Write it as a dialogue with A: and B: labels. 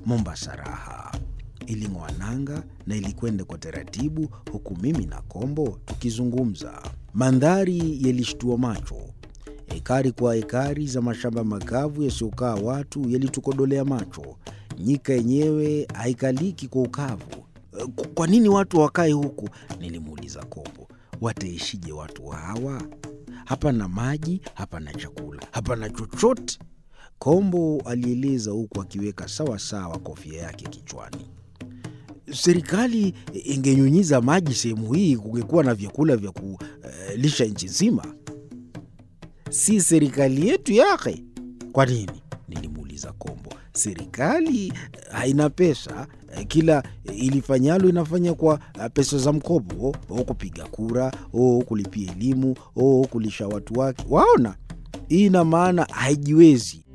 A: Mombasa raha iling'oa nanga na ilikwenda kwa taratibu, huku mimi na Kombo tukizungumza. Mandhari yalishtua macho. Ekari kwa ekari za mashamba makavu yasiyokaa watu yalitukodolea macho. Nyika yenyewe haikaliki kwa ukavu. Kwa nini watu wakae huku? Nilimuuliza Kombo. Wataishije watu hawa? Hapana maji, hapana chakula, hapana chochote. Kombo alieleza huku akiweka sawa sawa kofia yake kichwani. Serikali ingenyunyiza maji sehemu hii, kungekuwa na vyakula vya kulisha nchi nzima. Si serikali yetu yake? Kwa nini? Nilimuuliza Kombo. Serikali haina pesa, kila ilifanyalo inafanya kwa pesa za mkopo, o kupiga kura, o kulipia elimu, o kulisha watu wake. Waona, hii ina maana haijiwezi.